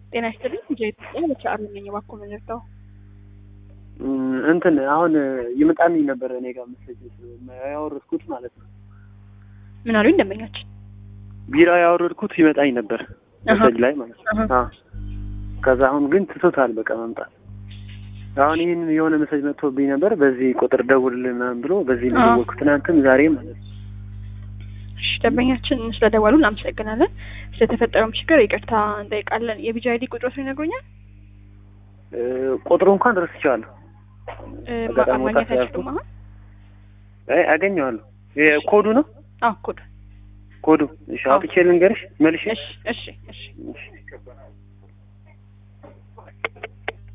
ጤና ይስጥልኝ። እንጂ ኢትዮጵያ በቻሉ ነኝ። እባክዎ ምን ልርዳው? እንትን አሁን ይመጣልኝ ነበር እኔ ጋር መሰለኝ ያወረድኩት ማለት ነው። ምን አሉኝ ደንበኛችን? ቢራ ያወረድኩት ይመጣኝ ነበር መሰጅ ላይ ማለት ነው። አሀ። አዎ። ከዛ አሁን ግን ትቶታል በቃ መምጣት። አሁን ይህን የሆነ መሰጅ መጥቶብኝ ነበር በዚህ ቁጥር ደውልልን ምናምን ብሎ በዚህ ነው አዎ። የደወልኩት ትናንትም ዛሬ ማለት ነው። እሺ ደንበኛችን ስለደወሉ እናመሰግናለን። ስለተፈጠረውም ችግር ይቅርታ እንጠይቃለን። የቢጂ አይዲ ቁጥሮትን ይነግሩኛል? እ፣ ቁጥሩ እንኳን ረስቼዋለሁ። እ፣ አጋጣሚ ማግኘት ወጣት አይችሉም አሁን? አይ አገኘዋለሁ። የኮዱ ነው አዎ ኮድ። ኮዱ። እሺ አዎ። አውጥቼ ልንገርሽ መልሼ እሺ እሺ እሺ እሺ